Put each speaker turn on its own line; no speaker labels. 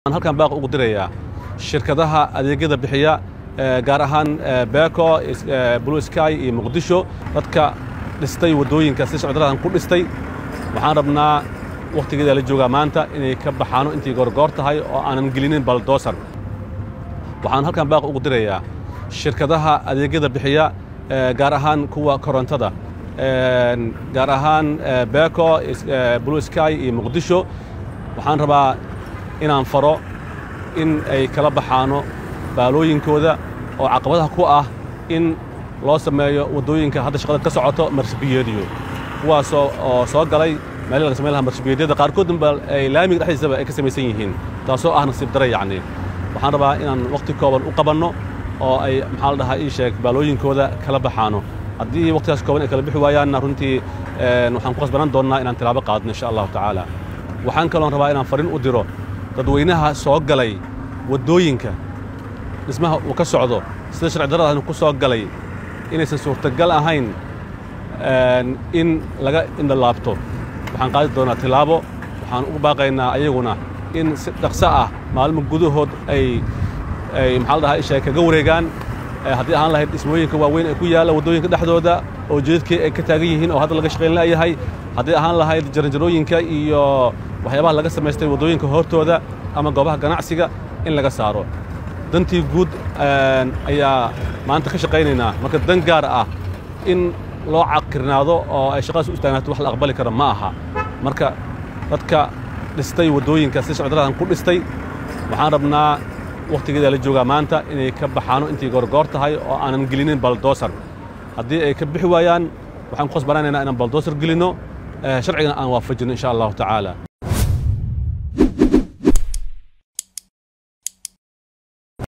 waxaan halkan baaq ugu dirayaa shirkadaha adeegyada bixiya gaar ahaan beko blue sky iyo muqdisho dadka dhistay waddooyinka si socdaladan ku dhistay waxaan rabnaa wakhtigeeda la joogaa maanta inay ka baxaano intii goorgoor tahay oo aanan gelinin baldoosar waxaan halkan baaq ugu dirayaa shirkadaha adeegyada bixiya gaar ahaan kuwa korontada gaar ahaan beko blue sky iyo muqdisho waxaan rabaa inaan faro in ay kala baxaano baalooyinkooda oo caqabadaha ku ah in loo sameeyo waddooyinka hadda shaqada ka socoto marshabiyeediyo kuwaasoo oo soo galay meelii laga samayn lahaa marshabiyeedyada qaarkoodunba ay laamiga dhexdiisaba ay ka samaysan yihiin taasoo ah nasiib dare yacni waxaan rabaa inaan wakhti kooban u qabanno oo ay maxaa la dhahaa ii sheeg baalooyinkooda kala baxaano haddii wakhtigaas kooban ay kala bixi waayaanna runtii waxaan ku khasbanaan doonnaa inaan tilaabo qaadno insha allahu tacaala waxaan kaloon rabaa inaan fariin u diro dadweynaha soo galay waddooyinka dhismaha uu ka socdo sida sharci daradaasna ku soo galay inaysan suurtagal ahayn in laga indhalaabto waxaan qaadi doonaa tilaabo waxaan ugu baaqaynaa ayaguna in si dhaqso ah maalmo gudahood ay ay maxaa la dhahaa isha kaga wareegaan haddii ahaan lahayd dhismooyinka waaweyn ee ku yaalla waddooyinka dhexdooda oo jeedadkii ay ka taagan yihiin oo hadda laga shaqayn la'yahay haddii ahaan lahayd jaranjarooyinka iyo waxyaabaha laga samaystay waddooyinka hortooda ama goobaha ganacsiga in laga saaro dantii guud ayaa maanta ka shaqaynaynaa marka dan gaar ah in loo caqirnaado oo ay shaqadaas u istaagnato wax la aqbali kara ma aha marka dadka dhistay waddooyinka si socdaladan ku dhistay waxaan rabnaa wakhtigeeda la joogaa maanta inay ka baxaano intii goorgoor tahay oo aanan gelinin baldoosar haddii ay ka bixi waayaan waxaan ku khasbanaanaynaa inaan baldoosar gelinno sharcigana aan waafajinno insha allahu tacaala